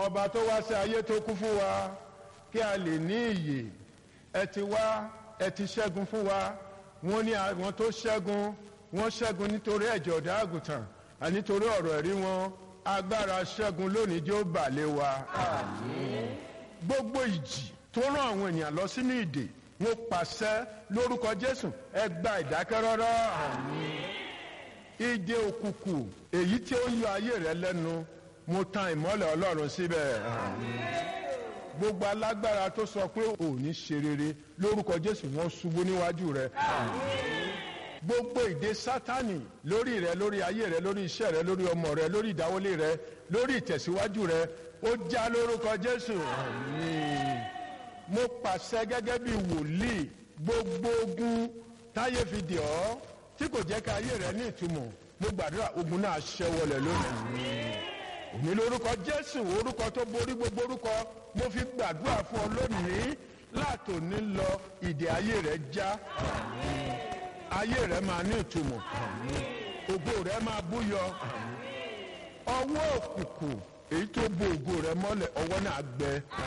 ọba tó wá sí ayé tó kú fún wa kí a lè ní ìyè ẹ ti wá ẹ ti ṣẹ́gun fún wa wọ́n ní àwọn tó ṣẹ́gun wọ́n ṣẹ́gun nítorí ẹ̀jẹ̀ ọ̀dà àgùntàn àní nítorí ọ̀rọ̀ ẹ̀rí wọn agbára ṣẹ́gun lónìí jẹ́ ó bà lé wa. gbogbo ìjì tó rán àwọn ènìyàn lọ sínú ìdè wọn pàṣẹ lórúkọ jésù ẹ gba ìdákẹ́rọ́rọ́. ìdè òkùnkùn èyí tí ó ń yọ ayé rẹ lẹ́nu mo tan ìmọ́lẹ̀ ọlọ́run síbẹ̀. gbogbo alágbára tó sọ pé ò ní ṣe rere lórúkọ jésù wọn ṣubú níwájú rẹ. gbogbo ìdè sátani lórí rẹ lórí ayé rẹ lórí iṣẹ́ rẹ lórí ọmọ rẹ lórí ìdáwọlé rẹ lórí ìtẹ̀síwájú rẹ ó já lórúkọ jésù. mo pàṣẹ gẹ́gẹ́ bí wòlíì gbogbo ogun táyé fi dè ọ́ tí kò jẹ́ ká ayé rẹ ní ìtumọ̀ mo gbàdúrà ogun náà ṣẹ́ wọlé lónìí òní lórúkọ jésù orúkọ tó borí gbogbo orúkọ mo fi gbàdúrà fún ọ lónìí látòní lọ ìdè ayé rẹ já ayé rẹ máa ní ìtumọ̀ ògo rẹ máa búyọ ọwọ́ òkùnkùn èyí tó bo ògo rẹ mọ́lẹ̀ ọwọ́ náà gbẹ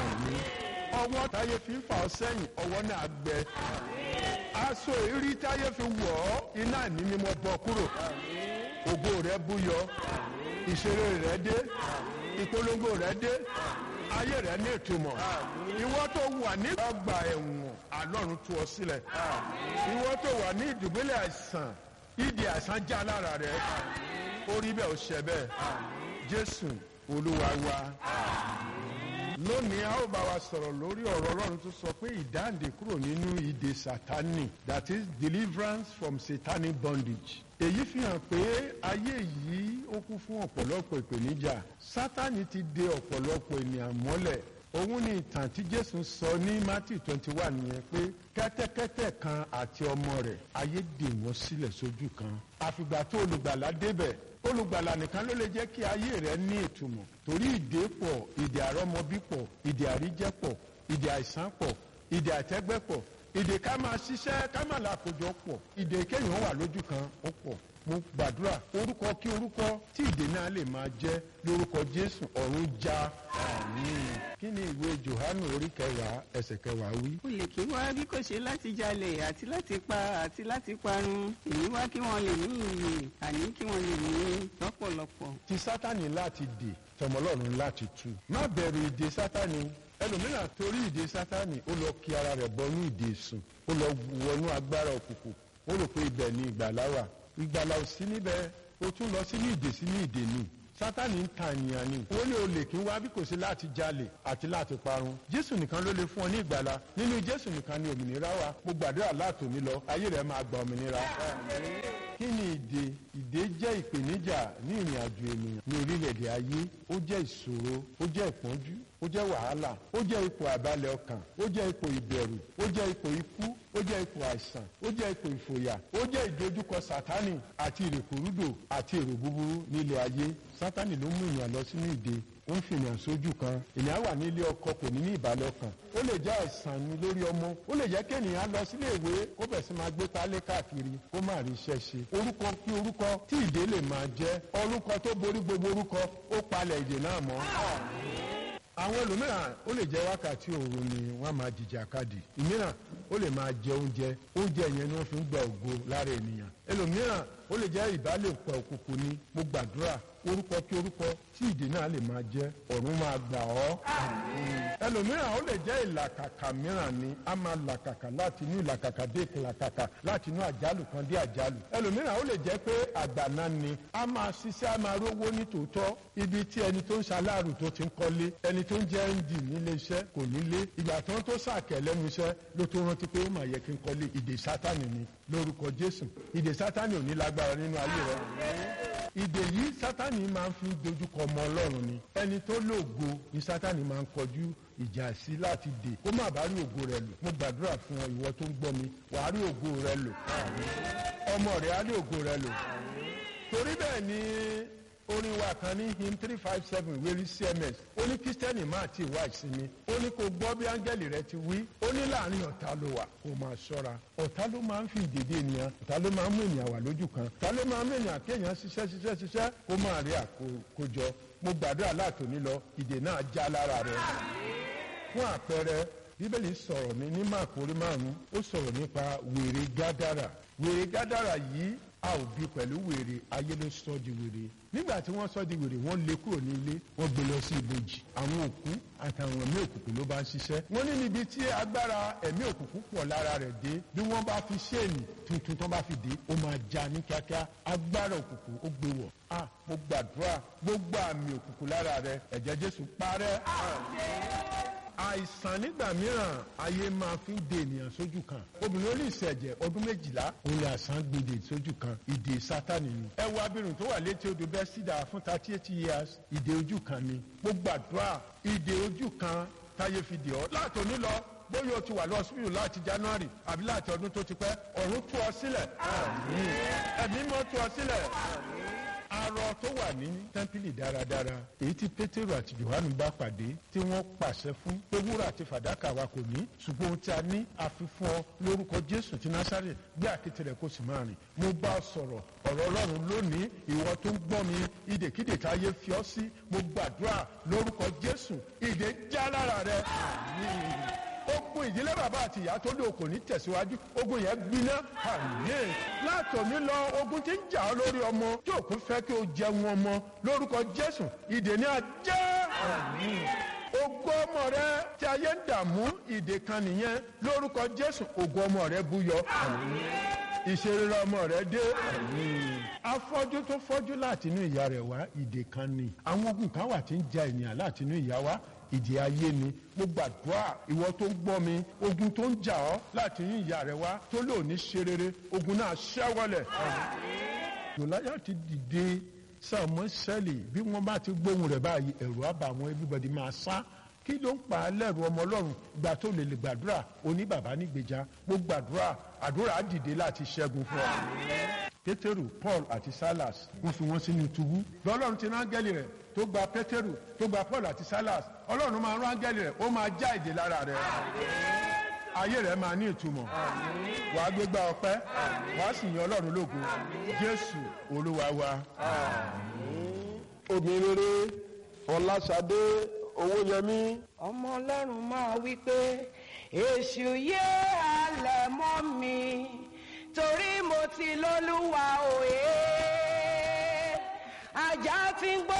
ọwọ́ táyé fi ń fà ọ́ sẹ́yìn ọwọ́ náà gbẹ aṣọ ìrí táyé fi wọ̀ ọ́ iná ní ni mo bọ́ kúrò ògo rẹ búyọ ìṣeré rẹ dé ìpolongo rẹ dé ayé rẹ ní ìtumọ̀ ìwọ tó wà ní ọgbà ẹ̀wọ̀n àlọ́run tú ọ sílẹ̀ ìwọ tó wà ní ìdùbúlẹ̀ àìsàn ìdí àìsàn já lára rẹ orí bẹ́ẹ̀ ò ṣẹ bẹ́ẹ̀ jésù olúwa wa lónìí a ó bá wa sọ̀rọ̀ lórí ọ̀rọ̀ ọlọ́run tó sọ pé ìdáǹdè kúrò nínú ìdè sátani that is deliverance from satanic bondage èyí fi hàn pé ayé yìí ó kún fún ọ̀pọ̀lọpọ̀ ìpèníjà sátani ti de ọ̀pọ̀lọpọ̀ ènìyàn mọ́lẹ̀ òun ni ìtàn tí jésù sọ ní matthew twenty one yẹn pé kẹ́tẹ́kẹ́tẹ́ kan àti ọmọ rẹ̀ ayé dè wọ́n sílẹ̀ sójú kan àfìgbà tó olùgbàlà débẹ̀ olùgbàlà nìkan ló lè jẹ́ kí ayé rẹ̀ ní ìtumọ̀ torí ìdè pọ̀ ìdè àrọ́mọbí pọ̀ ìdè àríjẹ́ pọ̀ ìdè àìsàn pọ̀ ìdè àtẹ́gbẹ́ pọ̀ ìdè ká máa ṣiṣẹ́ ká máa làkójọ pọ̀ ìdè kéèyàn wà lójú kan ó pọ̀ mo gbàdúrà orúkọ kí orúkọ tí ìdè náà lè máa jẹ́ lórúkọ jésù ọ̀run já àmín kí ni ìwé johannu orí kẹwàá ẹsẹ̀ kẹwàá wí. olè kí wá bí kò ṣe láti jalè àti láti pa àti láti parun èyí wá kí wọ́n lè ní ìyè àní kí wọ́n lè ní lọ́pọ̀lọpọ̀. ti sátani láti dè tọmọlọ́run láti tú má bẹ̀rù ìdè sátani ẹlòmíràn torí ìdè sátani ó lọ kí ara rẹ̀ bọnú ìdè sùn ó lọ wọnú agbára òkùnkùn ó rò pé ibẹ̀ ni ìgbàlá wà ìgbàlá ò sí níbẹ̀ ó tún lọ sínú ìdè sínú ìdè ni sátani ń ta ènìyàn ni ó ní olè kí n wá bí kò sí láti jalè àti láti parun jésù nìkan ló lè fún ọ ní ìgbàlá nínú jésù nìkan ni òmìnira wà mo gbàdúrà látòní lọ ayé rẹ máa gba òmìnira kí ni ìdè ìdè jẹ́ ìpèníjà ní ìrìn àjò ènìyàn ní orílẹ̀-èdè ayé ó jẹ́ ìṣòro ó jẹ́ ìpọ́njú ó jẹ́ wàhálà ó jẹ́ ipò àbálẹ̀ ọkàn ó jẹ́ ipò ìbẹ̀rù ó jẹ́ ipò ikú ó jẹ́ ipò àìsàn ó jẹ́ ipò ìfòyà ó jẹ́ ìdojúkọ sátánì àti ìrèkúrúdò àti èrò búburú nílé ayé sátánì ló mú ènìyàn lọ sínú ìdè ó ń fìyàn sójú kan ènìyàn wà nílé ọkọ kò ní ní ìbálẹ̀ ọkàn ó lè jẹ́ àìsàn ni lórí ọmọ ó lè jẹ́ kéèyàn lọ sílé ìwé kó bẹ̀ sí máa gbé pálé káàkiri kó má rí iṣẹ́ ṣe orúkọ kí orúkọ tí ìdè lè máa jẹ́ orúkọ tó borí gbogbo orúkọ ó palẹ̀ ìdè náà mọ́ àwọn ẹlòmíràn ó lè jẹ wákàtí òru ni wọn máa jìjà kadì ìmíràn ó lè máa jẹ oúnjẹ oúnjẹ yẹn ni wọn fi ń gba ògo lára ènìyàn ẹlòmíràn ó lè jẹ ìbálòpọ̀ òkùnkùn ni mo gbàdúrà orúkọ kí orúkọ tí ìdè náà lè máa jẹ ọ̀run máa gbà ọ́. ẹlòmíràn ó lè jẹ́ ìlàkàkà mìíràn ni a máa làkàkà láti inú ìlàkàkà dé ìlàkàkà láti inú àjálù kan dé àjálù. ẹlòmíràn ó lè jẹ́ pé àgbàná ni a máa ṣiṣẹ́ a máa rówó ní tòótọ́ ibi tí ẹni tó ń ṣaláàrù tó ti ń kọ́lé ẹni tó ń jẹ́ nd nílé iṣẹ́ kò nílé ìgbà tó ń tó sàkẹ́ lẹ́nu iṣẹ́ ló tó rántí pé ó máa yẹ kí n kọ́lé ìdè sátánì ni lórúkọ jésù ìdè sátánì ò ní lágbára nínú ayé rẹ ìdè yìí sátani máa ń fi dojúkọ ọmọ ọlọ́run ni ẹni tó lóògo ni sátani máa ń kọjú ìjà sí láti dè kó má bàa rí ògo rẹ lò mo gbàdúrà fún ọ ìwọ tó ń gbọ́ mi wà á rí ògo rẹ lò ọmọ rẹ á rí ògo rẹ lò torí bẹ́ẹ̀ ni orin wa kan ní hymn three five seven wérí cms ó ní kírísítẹ́nì máa ti wá ìsinmi ó ní kó gbọ́ bí áńgẹ́lì rẹ ti wí ó ní láàrin ọ̀tá ló wà kó máa ṣọ́ra ọ̀tá ló máa ń fi ìdèdè ènìyàn ọ̀tá ló máa ń mú ènìyàn wà lójú kan ọ̀tá ló máa ń mú ènìyàn kéèyàn ṣiṣẹ́ ṣiṣẹ́ ṣiṣẹ́ kó máa rí àkójọ mo gbàdúrà látòní lọ ìdè náà já lára rẹ fún àpẹẹrẹ bíbélì sọ̀rọ̀ ní ní máàkù orí márùn-ún ó sọ̀rọ̀ nípa wèrè gádàrà wèrè gádàrà yìí a ò bí pẹ̀lú wèrè ayé ló sọ di wèrè nígbà tí wọ́n sọ di wèrè wọ́n lé kúrò ní ilé wọ́n gbé lọ sí ibojì àwọn òkú àtàwọn ẹ̀mí òkùnkùn ló bá ń ṣiṣẹ́ wọ́n ní níbi tí agbára ẹ̀mí òkùnkùn pọ̀ lára rẹ̀ dé bí wọ́n bá fi ṣéènì tuntun tó bá fi dé ó máa já ní kíákíá agbára òkùnkùn ó gbé wọ̀ a mo gbàdúrà gbogbo àmì òkùnkùn lára rẹ̀ ẹ̀jẹ̀ Jésù parẹ́ àìsàn nígbà mìíràn ayé máa fi ń de ènìyàn sójú kan obìnrin ó lè ṣẹ̀jẹ̀ ọdún méjìlá òun lè àsán gbèdè sójú kan ìdè sátani ni. ẹ wo abirùn tó wà létí odò bẹ́sídà fún thirty eight years ìdè ojú kan ni mo gbàdúrà ìdè ojú kan táyé fi dè ọ́ látòní lọ bóyá o ti wà lọ́sibítù láti january àbí láti ọdún tó ti pẹ́ ọ̀run tú ọ sílẹ̀ ẹ̀mí mọ́ tú ọ sílẹ̀ arọ tó wà ní tẹ́ḿpìlì dáradára èyí tí pétérù àti johannu bá pàdé tí wọ́n pàṣẹ fún pé wúrà àti fàdákà wa kò ní ṣùgbọ́n ohun tí a ní àfihàn ọ lórúkọ jésù ti násàrè gbé àkété rẹ̀ kó sì máa rìn mo bá ọ sọ̀rọ̀ ọ̀rọ̀ ọlọ́run lónìí ìwọ tó ń gbọ́ mi ìdèkídè tá a yé fi ọ́ sí mo gbàdúrà lórúkọ jésù ìdè já lára rẹ ogun ìdílé bàbá àti ìyá tó lé okò ní tẹ̀síwájú ogun yẹn gbiná àmín látòní lọ ogun tí ń jà ọ́ lórí ọmọ tí òkú fẹ́ kí o jẹun ọmọ lórúkọ jésù ìdè ní ajẹ́ àmín ogun ọmọ rẹ tí ayé ń dààmú ìdè kan nìyẹn lórúkọ jésù ogun ọmọ rẹ búyọ àmín ìṣeré ọmọ rẹ dé afọ́jú tó fọ́jú láti inú ìyá rẹ̀ wá ìdè kan ni àwọn ogun kan wà tí ń ja ènìyàn láti inú ìyá wa ìdí ayé ni mo gbàdúrà ìwọ tó ń gbọ́ mi ogun tó ń jà ọ́ láti inú ìyá rẹ̀ wá tó lò ní ṣe rere ogun náà ṣẹ́wọ́lẹ̀. Gòláyà ti dìde sàmọ́ sẹ́lì bí wọ́n bá ti gbóhùn rẹ̀ báyìí ẹ̀rù àbà àwọn everybody máa sá kí ló ń pa á lẹ́rù ọmọ ọlọ́run gbà tó lè lè gbàdúrà oní bàbá nígbèjà mo gbàdúrà àdúrà á dìde láti ṣẹ́gun fún ọ. pétérù paul àti silas wọ́n fi wọ́n sínú túbú lọ́lọ́run ti rán áńgẹ́lì rẹ̀ tó gba pétérù tó gba paul àti silas ọlọ́run máa rán áńgẹ́lì rẹ̀ ó máa já ìdè lára rẹ̀ ayé rẹ̀ máa ní ìtumọ̀ wàá gbégbá ọpẹ́ wàá sì yan ọlọ́run lógo jésù olúwa wa. obìnrin rere ọlásàdé owóyẹmí ọmọ ọlọ́run máa wí pé èṣù yé alẹ̀ mọ́ mi torí mo ti lólúwa òye ajá tí ń gbọ́.